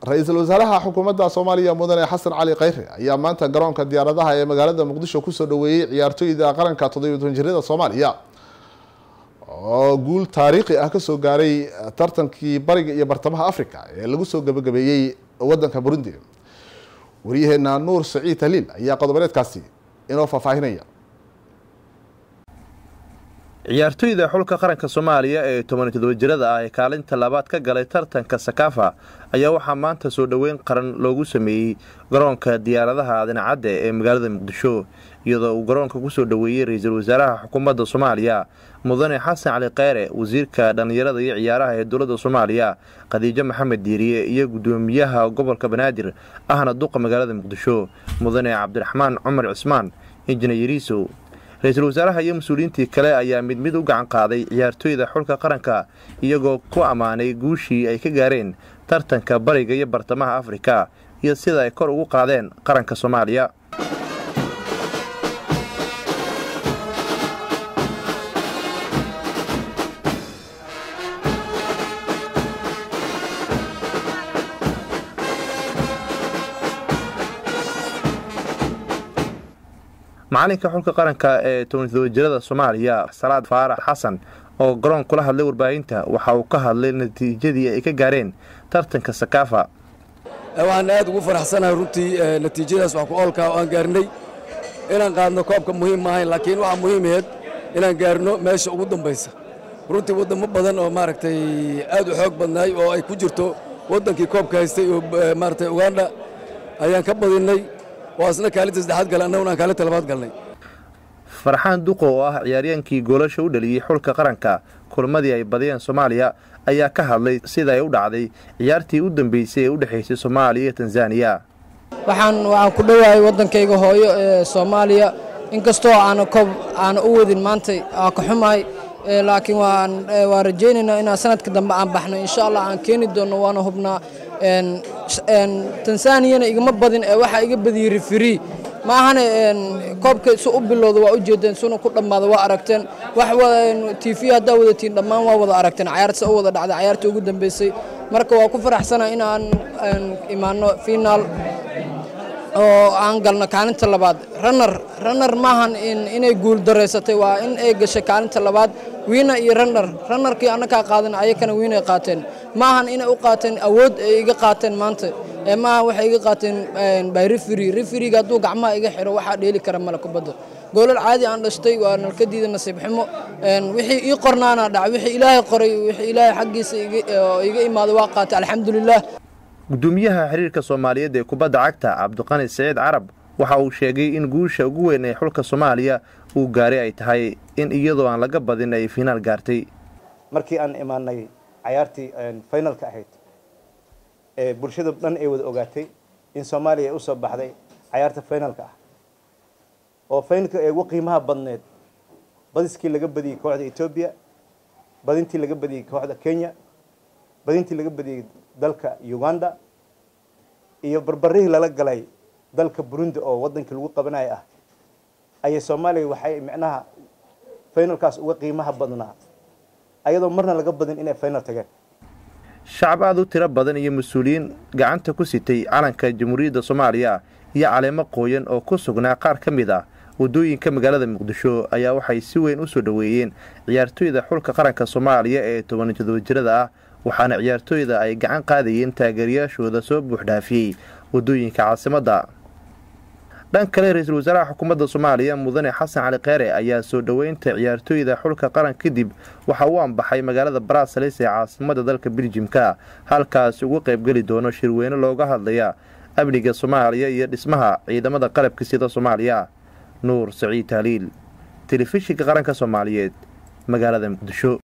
ra-iisul wasaaraha xukuumadda soomaaliya mudane xasan cali khayre ayaa maanta garoonka diyaaradaha ee magaalada muqdisho kusoo dhaweeyey ciyaartooyda qaranka toddobiyo toban jirada soomaaliya oo guul taariikhi ah kasoo gaaray tartankii bariga iyo bartamaha africa ee lagu soo gabagabeeyey wadanka burundi waryaheena nuur saciid haliil ayaa qodoboleedkaasi inoo faahfaahinaya ciyaartoyda xulka qaranka soomaaliya ee toban todoba jirada ah ee kaalinta labaad ka galay tartanka sakafa ayaa waxaa maanta soo dhoweyn qaran loogu sameeyey garoonka diyaaradaha dhinacadde ee magaalada muqdisho iyadoo uu garoonka kusoo dhoweeyey ra-iisul wasaaraha xukuumadda soomaaliya mudane xasan cali kheyre wasiirka dhallinyarada iyo ciyaaraha ee dowladda soomaaliya khadiijo maxamed diiriye iyo guddoomiyaha gobolka banaadir ahna duqa magaalada muqdisho mudane cabdiraxmaan cumar cismaan injineeriisow ra-iisul wasaaraha iyo mas-uuliyiintii kale ayaa mid mid u gacan qaaday ciyaartooyda xulka qaranka iyagoo ku ammaanay guushii ay ka gaareen tartanka bariga iyo bartamaha afrika iyo sida ay kor ugu qaadeen qaranka soomaaliya macalinka xulka qaranka ee toban todoba jirada soomaaliya salaad faarax xasan oo garoon kula hadlay warbaahinta waxa uu ka hadlay natiijadii ay ka gaareen tartanka sakaafa waxaan aad ugu faraxsanahay runtii natiijadaas wax ku oolkaa oo aan gaarnay inaan qaadno koobka muhiim maahayn laakiin waxaa muhiimaheed inaan gaarno meesha ugu dambaysa runtii waddamo badan oo maaragtay aad u xoog badnaay oo ay ku jirto waddankii koobka haystay oo maaragtay ugandha ayaan ka badinnay oo asna kaalinta saddexaad galay annaguna aan kaalinta labaad galnay farxaan duqo oo ah ciyaaryaankii goolasha u dhaliyey xulka qaranka kulmadii ay badiyeen soomaaliya ayaa ka hadlay sida ay u dhacday ciyaartii u dambeysay ee u dhexaysay soomaaliya iyo tanzaniya waxaan waxaan ku dhowahay waddankayga hooyo ee soomaaliya inkastoo aana koob aana u wadin maantay aa ka xumahay laakiin waan waan rajaynaynaa inaan sanadka dambe aan baxno insha allah aan keeni doonno waana hubnaa tansaniyana igama badin ee waxaa iga badiyey rifiri ma ahane koobka su u bilowda waa ujeedeen suna ku dhammaada waa aragteen wax t v haddaa wadatiin dhammaan waa wada aragteen cayaarta u wada dhacday cayaarta ugu dambeysay marka waa ku faraxsana inaan imaano finaal oo aan galno kaalinta labaad runner runner maahan inay guul daraysatay waa in ay gashay kaalinta labaad wiina iyo runner runnerkii annakaa qaadan ayakana wiinay qaateen maahan inay u qaateen awood ay iga qaateen maanta ee maaha waxay iga qaateen by referi referiga hadduu gacmaha iga xiro waxaa dheeli kara male kubadda goolal caadi aan dhashtay waa nalkadiida nasiib xumo wixii ii qornaana dhaca wixii ilaahay qoray wixii ilaahay xaggiisa iga imaado waa qaatay alxamdulilah gudoomiyaha xiriirka soomaaliyeed ee kubadda cagta cabdiqani saciid carab waxa uu sheegay in guusha ugu weyn ee xulka soomaaliya uu gaaray ay tahay in iyadoo aan laga badin ay finaal gaartay markii aan imaanay cayaartii finalka ahayd ee bulshada dhan ay wada ogaatay in soomaaliya ay usoo baxday cayaarta finalka ah oo finalka ee ugu qiimaha badneed badiskii laga badiyey kooxda etoobiya badintii laga badiyey kooxda kenya badintii laga badiyey dalka uganda iyo barbarihii lala galay dalka burundi oo wadankii lagu qabanaya ah ayay soomaaliya waxay micnaha finalkaas uga qiimaha badnaa ayadoo marna laga badin inay final tageen shacab aada u tiro badan iyo mas-uuliyiin gacanta ku sitay calanka jamhuuriyadda soomaaliya iyo caleemo qooyan oo ku sugnaa qaar ka mid ah waddooyinka magaalada muqdisho ayaa waxay si weyn u soo dhoweeyeen ciyaartooyda xulka qaranka soomaaliya ee toban todoba jirada ah waxaana ciyaartooyda ay gacan qaadayeen taageerayaashooda soo buuxdhaafiyey waddooyinka caasimadda dhan kale ra-iisul wasaaraha xukuumadda soomaaliya mudane xasan cali kheyre ayaa soo dhoweynta ciyaartooyda xulka qaran kadib waxa uu ambaxay magaalada baraasalis ee caasimadda dalka biljimka halkaas ugu qaybgeli doono shirweyne looga hadlaya amniga soomaaliya iyo dhismaha ciidamada qalabka sida soomaaliya nuur saciid taaliil telefishinka qaranka soomaaliyeed magaalada muqdisho